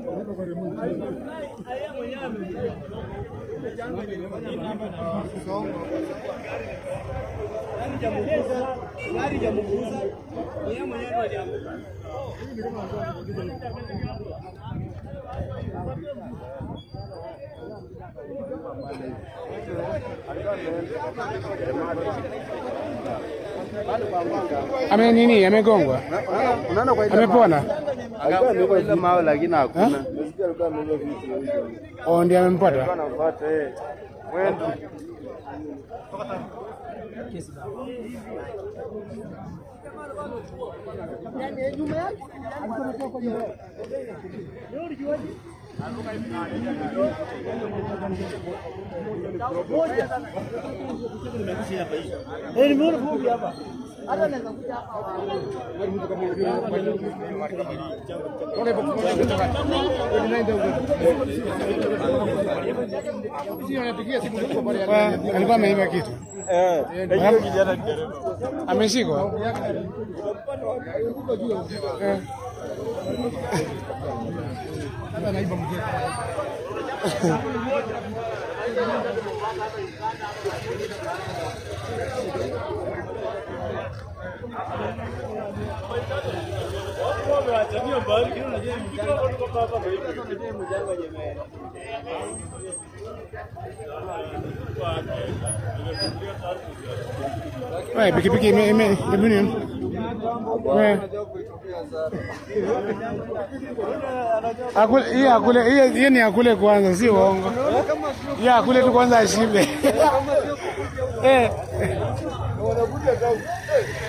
Ame nini? Amegongwa? Unaona kwa ile Amepona? alikuwa amebeba ile mawe lakini hakuna. Nasikia alikuwa amebeba vitu hivyo. Oh, ndiye amempata. Alikuwa anafuata eh. Mwendo. Wa- Alikuwa ameiba kitu. Eh. Hiyo kijana ni dereva. Ameshikwa? Eh. Wewe pikipiki ime ime ime nini? Wewe akule hii akule hii hii ni akule kwanza, si uongo. Hii akule tu kwanza ashibe. Eh. Wanakuja kau.